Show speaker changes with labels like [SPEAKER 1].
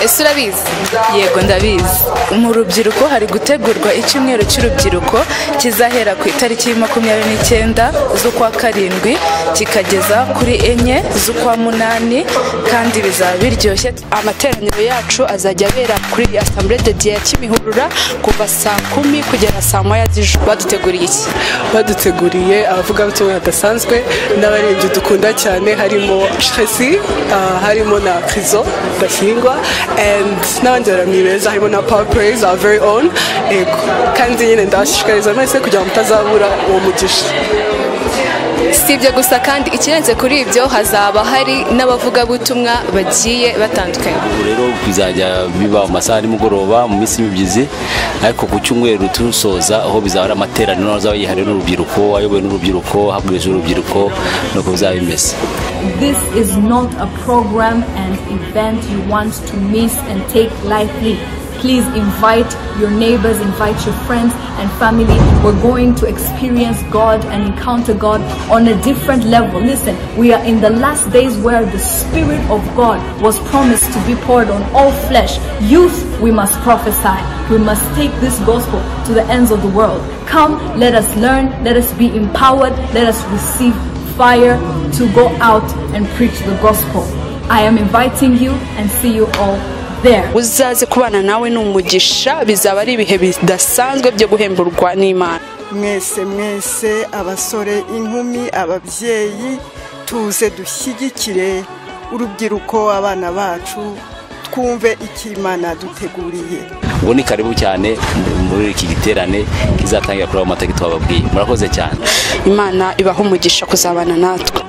[SPEAKER 1] ese urabizi
[SPEAKER 2] yego ndabizi
[SPEAKER 1] mu rubyiruko hari gutegurwa icyumweru cy'urubyiruko kizahera ku itariki ya makumyabiri n'icyenda z'ukwa karindwi kikageza kuri enye z'ukwa munani kandi bizaba biryoshye
[SPEAKER 2] amateraniro yacu azajya abera kuri asambure de diya kimihurura kuva saa kumi kugera saa moya z'ijoro baduteguriye iki
[SPEAKER 3] baduteguriye abavugabutumwa badasanzwe n'abaririmbyi dukunda cyane harimo shesi harimo na krizo bashyingwa n'abandi baramyi beza harimo na pawa pureyizi awa veri onu kandi nyine ndabashishikariza mwese kugira ngo mutazabura uwo mugisha
[SPEAKER 2] si ibyo gusa kandi ikirenze kuri ibyo hazaba hari n'abavugabutumwa bagiye batandukanye
[SPEAKER 4] ubu rero bizajya biba mu masaha nimugoroba mu minsi y'imibyizi ariko ku cyumweru tusoza aho bizaba ari amateraniro azaba yihariwe n'urubyiruko ayobowe n'urubyiruko habwirije urubyiruko nuko bizaba bimeze
[SPEAKER 5] This is not a program and event you want to miss and take lightly. please invite your neighbors, invite your friends and family. We're going to experience God and encounter God on a different level. Listen, we are in the last days where the Spirit of God was promised to be poured on all flesh. Youth, we must prophesy. We must take this gospel to the ends of the world. Come, let us learn, let us be empowered, let us receive fire to go out and preach the gospel. I am inviting you and see you all
[SPEAKER 2] uzaze kubana nawe ni umugisha bizaba ari ibihe bidasanzwe byo guhemburwa n'imana
[SPEAKER 6] mwese mwese abasore inkumi ababyeyi tuze dushyigikire urubyiruko abana bacu twumve imana duteguriye
[SPEAKER 4] ubu ni karibu cyane muri iki giterane kizatangira kureba amategeko twababwiye murakoze cyane
[SPEAKER 2] imana ibaha umugisha kuzabana natwe